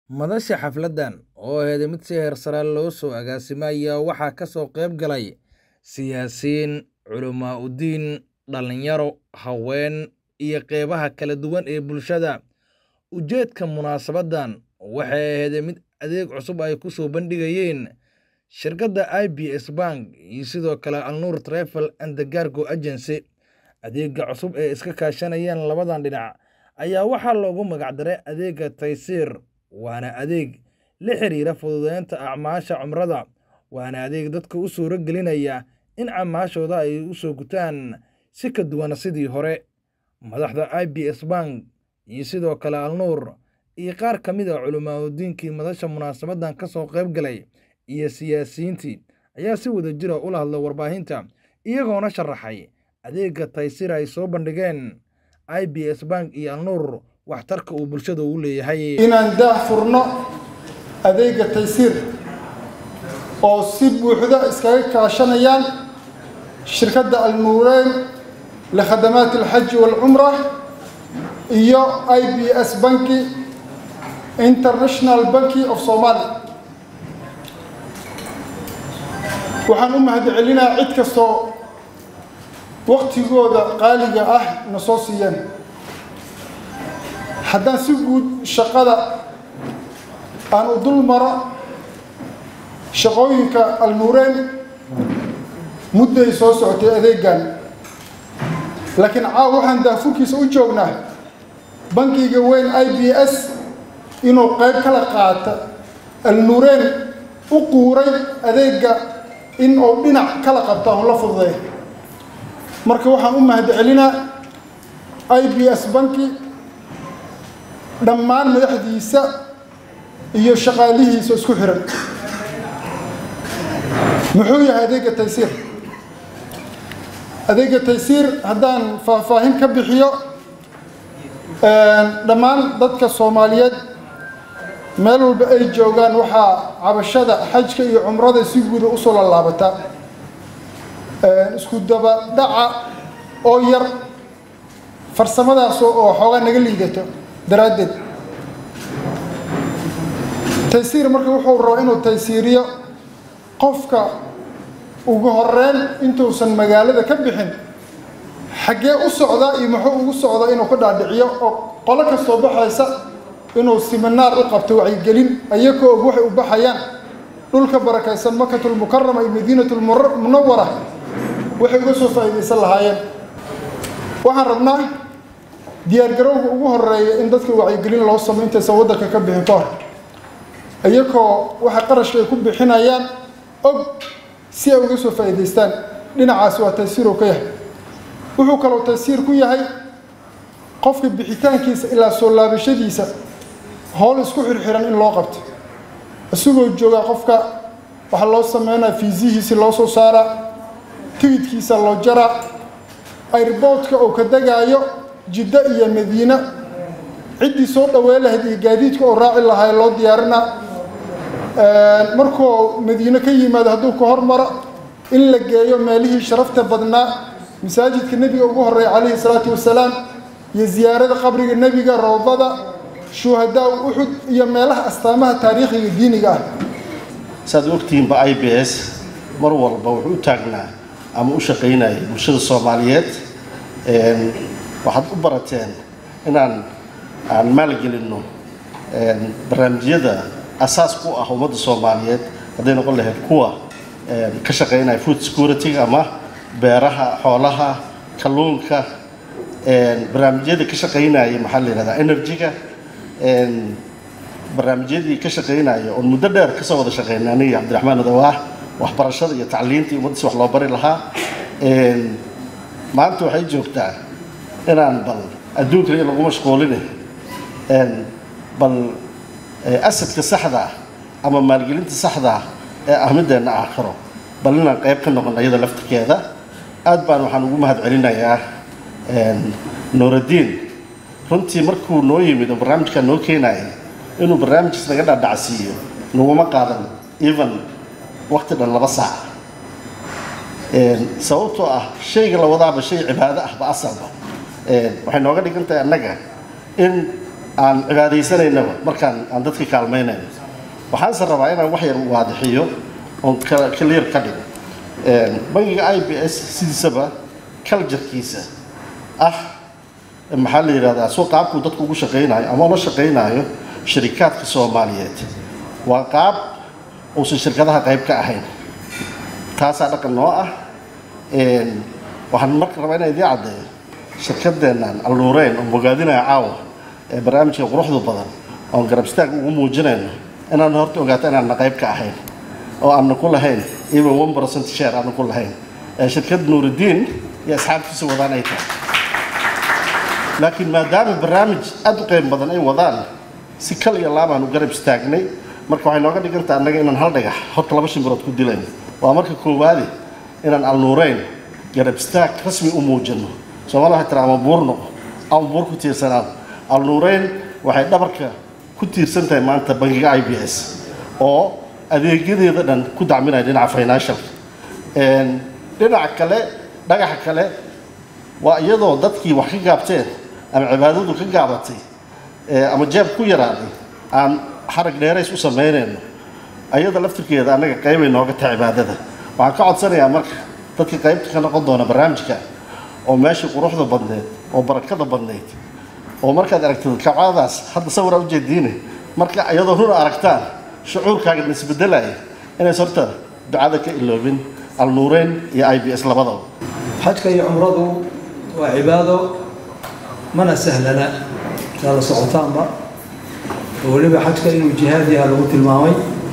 Madasha xafladan, oo ahayd mid si heer sare loo soo agaasimay, ayaa waxaa ka soo qayb galay siyaasiyiin, culimo-diin, dhalinyaro, haween, iyo qaybaha kala duwan ee bulshada. Ujeedka munaasabaddan waxay ahayd mid adeeg cusub ay ku soo bandhigayeen shirkadda IBS Bank iyo sidoo kale Al-Noor Travel and Cargo Agency. Adeegga cusub ee iska kaashanayaan labadan dhinac ayaa waxaa loogu magac daray adeegga Tayseer, waana adeeg la xiriira fududeynta acmaasha cumrada, waana adeeg dadka u suura gelinaya in acmaashooda ay u soo gutaan si ka duwan sidii hore. Madaxda IBS Bank iyo sidoo kale Al-Noor iyo qaar ka mid ah culimo-diinkii madasha munaasabaddan ka soo qayb galay iyo siyaasiyiintii ayaa si wadajir ah ula hadlay warbaahinta, iyagoona sharaxay adeegga Tayseer ay soo bandhigeen IBS Bank iyo Al-Noor waxtarka uu bulshada u leeyahay. inaan daah furno adeegga taysiir oo si buuxda iskaga kaashanayaan shirkadda alnuureyn likhadamaat alxaji waalcumra iyo i b s banki international banki of somalia waxaan u mahadcelinaa cid kastoo waktigooda qaaliga ah na soo siiyeen haddaan si guud shaqada aan u dul maro shaqooyinka alnuureyn mudday soo socotay adeegan laakiin caaw waxaan daafurkiisa u joognaa bankiga weyn i b s inuu qayb kala qaata alnuureyn u quuray adeegga in uu dhinac kala qabta oo la fududay marka waxaan u mahadcelinaa i b s banki dhammaan madaxdiisa iyo shaqaalihiisa isku xiran muxuu yahay adeegga taysiir adeegga taysiir haddaan faahfaahin ka bixiyo dhammaan dadka soomaaliyeed meel walba ay joogaan waxaa cabashada xajka iyo cumrada si guuda usoo lallaabataa isku daba dhaca oo yar farsamadaas oo xoogaa naga liidato daraaddeed taysiir marka wuxuu rabaa inuu taysiiriyo qofka ugu horeyn intuusan magaalada ka bixin xaggee u socdaa iyo muxuu ugu socdaa inuu ka dhaadhiciyo oo qolo kastoo baxaysa inuu siminaar u qabto wacyigelin ayakoo og waxay u baxayaan dhulka barakaysan makatulmukarama iyo madiinatulmunawara waxay uga soo faa'iidaysan lahaayeen waxaan rabnaa diyaargarowga ugu horeeya in dadka wacyigelin loo sameyo intaysan waddanka ka bixin ka hor iyakoo waxa qarashka ay ku bixinayaan og si ay uga soo faa'iidaystaan dhinacaas waa taysiirow ka yahay wuxuu kaloo taysiir ku yahay qofka bixitaankiisa ilaa soo laabashadiisa howl isku xirxiran in loo qabto isagoo joogaa qofka waxaa loo sameynaya fiisihiisi loo soo saaraa tigidkiisa loo jaraa airboodka uu ka degaayo jiddo iyo madiine ciddii soo dhawey lahayd iyo gaadiidka oo raaci lahaa loo diyaarinaa markuu madiine ka yimaado hadduu ka hormaro in la geeyo meelihii sharafta badnaa masaajidka nebiga ugu horreeya calayhi salaatu wasalaam iyo ziyaarada qabriga nebiga rawdada shuhadaa uxud iyo meelaha astaamaha taariikhiga diiniga ah saad ogtihiinba i b s mar walba wuxuu u taagnaa ama u shaqaynayay bulshada soomaaliyeed waxaad u barateen inaan aan maalgelinno barnaamijyada asaas ku ah ummadda soomaaliyeed hadday noqon lahayd kuwa ka shaqaynaya food security ama beeraha xoolaha kalluunka barnaamijyada ka shaqaynaya maxaa la yihahdaa energy-ga barnaamijyadii ka shaqaynaya oon muddo dheer kasoo wada shaqeynay aniga cabdiraxmaan adawaah waxbarashada iyo tacliinta iyo ummadda si wax loo bari lahaa maanta waxay joogtaa inaan bal adduunka in lagu mashquuline bal asadka saxda ah ama maalgelinta saxda ah ee ahmideenna aakhiro bal inaan qayb ka noqon iyada laftirkeeda aad baan waxaan ugu mahad celinayaa nuuraddiin runtii markuu noo yimid oo barnaamijkaa noo keenaya inuu barnaamijkiis naga dhaadhacsiiyo naguma qaadan even waqti dhan laba saac sababtoo ah shayga la wadaaba shay cibaado ahba asalba waxay nooga dhigan tahay annaga in aan cibaadaysanaynaba markaan aan dadka kaalmaynayno waxaanse rabaa inaan wax yar waadixiyo oon clear ka dhigo bangiga i b s sidiisaba culturekiisa ah maxaa la yidhahdaa soo qaabkuu dadku ugu shaqaynayo ama ula shaqaynayo sharikaadka soomaaliyeed waa qaab uusan shirkadaha qayb ka ahayn taasaa dhaqan noo ah waxaan marka rabaa inaan idiin caddeeyo shirkadeennan alnuureyn oo bogaadinaya caawa ee barnaamijka quruxda badan oon garab istaag ugu muujinayno inaan horta ogaato inaanna qayb ka ahayn oo aanna ku lahayn even one percent share aanna ku lahayn ee shirkad nuuridiin iyo asxaabtiisa wadaan ay tahay laakiin maadaama barnaamij aada u qeyb badan ay wadaan si kal iyo laabaan u garab istaagnay marka waxay nooga dhigantaha annaga inaan hal dhagax horta laba shimbirood ku dilayno waa marka koowaade inaan alnuureyn garab istaag rasmi u muujino soomaalida waxay tira ama buur noqo ama buur ku tiirsanaan alnuureyn waxay dhabarka ku tiirsan tahay maanta bangiga i b s oo adeegyadeeda dhan ku dacminaya dhinaca financialka dhinaca kale dhagaxa kale waa iyadoo dadkii wax ka gaabteen ama cibaadadu ka gaabatay ama jeeb ku yaraaday aan xarag dheerays u samaynayno ayada laftirkeeda annaga qaybay nooga tahay cibaadada waxaan ka codsanayaa marka dadkii qaybta ka noqon doona barnaamijka oo meeshii quruxda badneed oo barakada badneyd oo markaad aragtid kabcadaas hadda sawiraa ujeediine marka iyadoo run aragtaan shucuurkaaga isbedelaya inays horta ducada ka iloobin alnuureyn iyo i b s labadaba xajka iyo cumradu waa cibaado mana sahlana saa la socotaanba oo weliba xajka inuu jihaad yaha lagu tilmaamay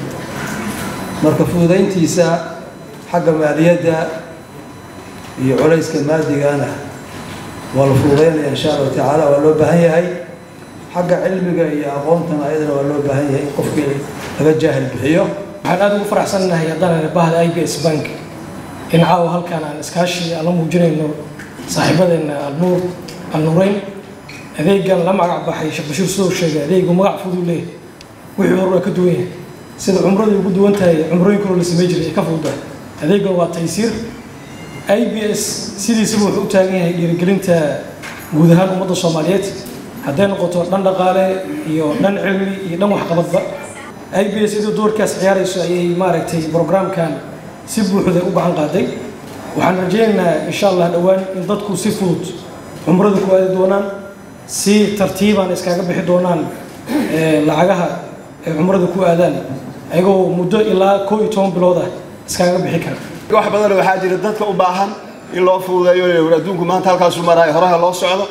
marka fududayntiisa xagga maaliyadda iyo culayska maadigana waa la fududaynaya insha allahu tacaala waa loo baahan yahay xagga cilmiga iyo aqoontana ayadana waa loo baahan yahay in qofkii laga jaahil bixiyo waxaan aada ugu faraxsannahay haddana bahda i b s bank in caawa halkaan aan iskaashi aan la muujinayno saaxiibadeenna alnuur alnuureyn adeegan la magac baxay sheekh bashiir sidoo sheegay adeegu magac fudud leeyahay wixii hore waa ka duwan yahay sida cumradii ugu duwan tahay cumrooyin kaloo la samey jiray ee ka fududahay adeegan waa taysiir i b s sidiisaba wuxuu u taagan yahay dhiirigelinta guud ahaan ummadda soomaaliyeed hadday noqoto dhan dhaqaale iyo dhan cilmi iyo dhan waxqabadba i b s iyadoo doorkaas ciyaarayso ayay maaragtay brograamkan si buuxda u gacan qaaday waxaan rajaynaynaa insha allah dhowaan in dadku si fudud cumrada ku aadi doonaan si tartiibaan iskaga bixi doonaan lacagaha ay cumrada ku aadaan ayagoo muddo ilaa koo iyo toban bilood ah iskaga bixi kara wax badan waxaa jira dadka u baahan in loo fududeeyo adduunku maanta halkaasu maraayo horaha loo socdo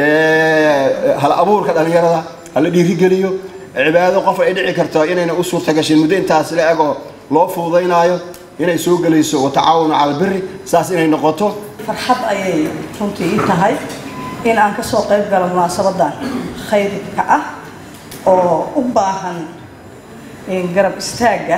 hal abuurka dhallinyarada hala dhiirigeliyo cibaado qof ay dhici karto inayna u suurta gashin muddo intaas la egoo loo fududaynaayo inay soo gelayso watacaawunu cala albiri saas inay noqoto farxad ayay runtii ii tahay in aan ka soo qayb galo munaasabadan khayrka ah oo u baahan garab istaagga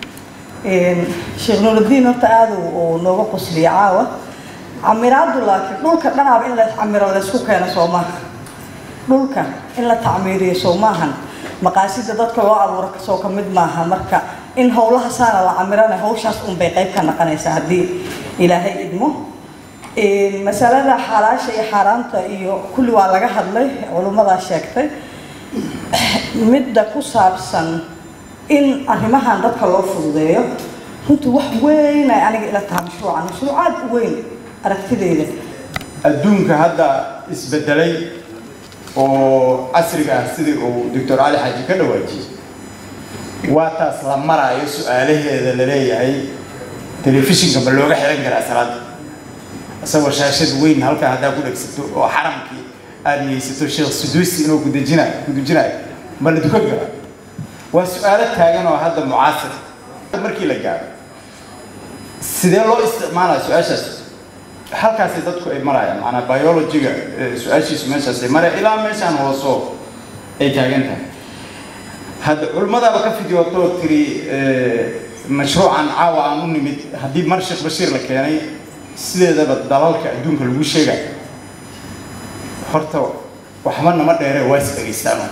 sheekh nuurudiin horta aada uu nooga qosliya caawa camiraadu laakiin dhulka dhanaaba in la camiro laysku keeno soo maaha dhulka in la tacmiiriyo soo maahan maqaasida dadka loo abuuro kasoo ka mid maaha marka in howlaha saana la camirana hawshaas unbay qayb ka noqonaysaa haddii ilaahay idmo masalada xalaasha iyo xaaraanta iyo kulli waa laga hadlay culummadaa sheegtay midda ku saabsan in arrimahan dadka loo fududeeyo runtii wax weyn ay aniga ila tahay mashruucan mashruuc aad u weyn aragtideyda adduunka hadda isbedelay oo casriga ah sidii uu doctor cali xaaji ka dhawaajiyey waa taas la maraayo su-aalaheeda la leeyahay telefishinka ma looga xiran karaa salaada isagoo shaashad weyn halkaa haddaa ku dhegsato oo xaramkii aada niyeysato sheekh suduusi inuu kudejinayo kudujinayo ma la dukan karaa waa su-aalo taagan oo hadda mucaasir markii la gaaro sidee loo isticmaalaya su-aashaas halkaasi dadku ay marayaan macanaa biologiga su-aashiisu meeshaasay maraya ilaa meeshaan hoosoo ay taagan tahay hadda culimmadaaba ka fidiyootoo tiri mashruucan caawa aan u nimid haddii mar sheekh bashiir la keenay sideedaba dalalka adduunka lagu sheegayo horta waxba nama dheere waa is dhegaystaano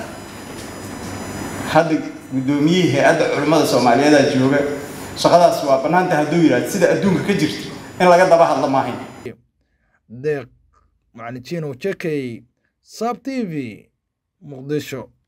hadda guddoomiyihii hay-adda culimmada soomaaliyeeda jooga shaqadaas waa bannaanta hadduu yidhahdo sida adduunka ka jirto in laga daba hadlo maahayn deeq macalin jino jekey sab t v muqdisho